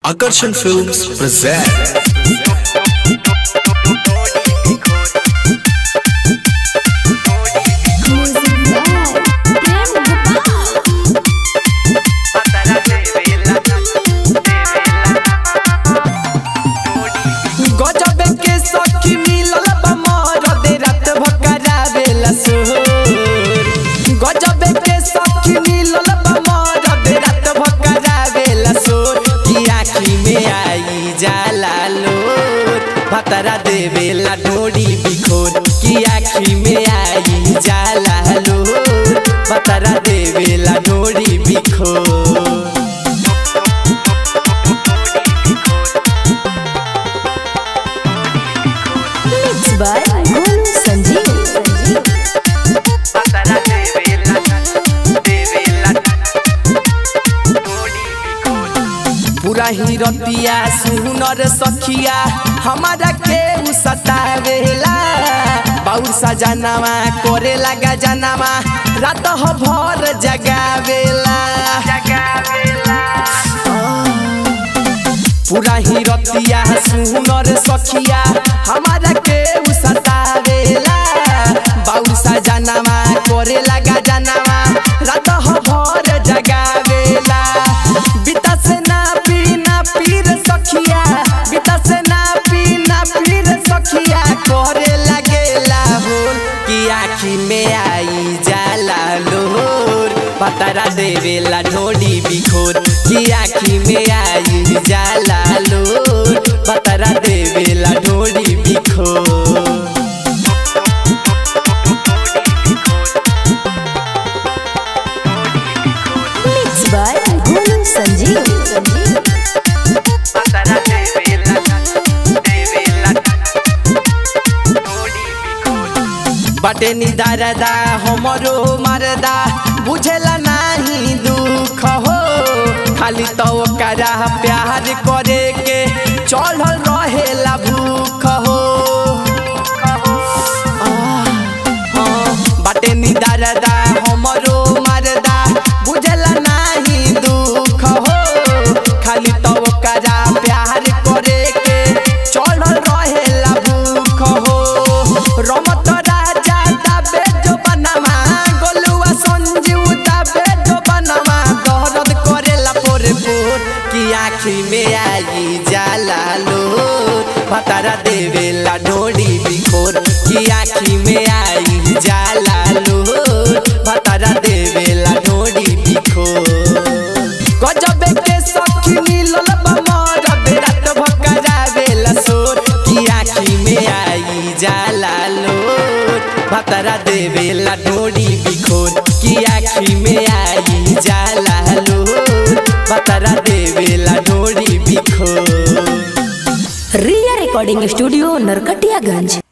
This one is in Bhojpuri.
Akarshan Films present गजबे के सखी मिलल बा मरदे रात भकरावेला सोर गजबे के सखी मिलल बा मरदे रात भकरावेला सोर की आँखी में आई जाला लोर भतरा देवेला ढोड़ी बिखोर की आँखी में आई जाला लोर भतरा देवेला ढोड़ी बिखोर Mixed by Golu Sanjeev. पूरा ही रतिया सुनर सखिया हमारा के उ सतावेला बाउर सजनावा करे लगा जनावा रात हो भर जगावेला पूरा ही रतिया सुनर सखिया हमारा के उ सतावेला बाउर सजनावा करे लगा जनावा रात हो भर जगावेला बिता से ना पीना पीर सखिया बिता से ना पीना पीर सखिया करे लगेला होल कि आँखी में आई जाला लोर पतरा देवेला ढोडी बिखोर कि आँखी में आई जाला लोर पतरा देवेला ढोडी बिखोर Mixed by Golu Sanjeev. बाटे निदारदा हमरो मरदा बुझेला नाही दुख हो खाली तो ओकरा प्यार करे के चढ़ल रहेला भूख हो आह, हाँ, बाटे निदारदा हमरो मरदा बुझेला नाही दुख हो खाली तो ओकरा प्यार करे के चढ़ल रहेला भूख हो रमत राजा दाबे जो बनवा गोलुआ संजीव दाबे जो बनवा दर्द करेला पोरे पोर की आँखी में आई जाला लोर भतारा देवेला ढोड़ी बिखोर की आँखी में आई जाला लोर भतारा देवेला ढोड़ी बिखोर गजबे के सखी मिलल बा मरदे रात भकरावेला सोर की आँखी में आई जाला लोर भतरा देवेला ढोड़ी बिखोर की आँखी में आई जाला लोर भतरा देवेला ढोड़ी बिखोर Ria Recording Studio, Narkatiyaganj.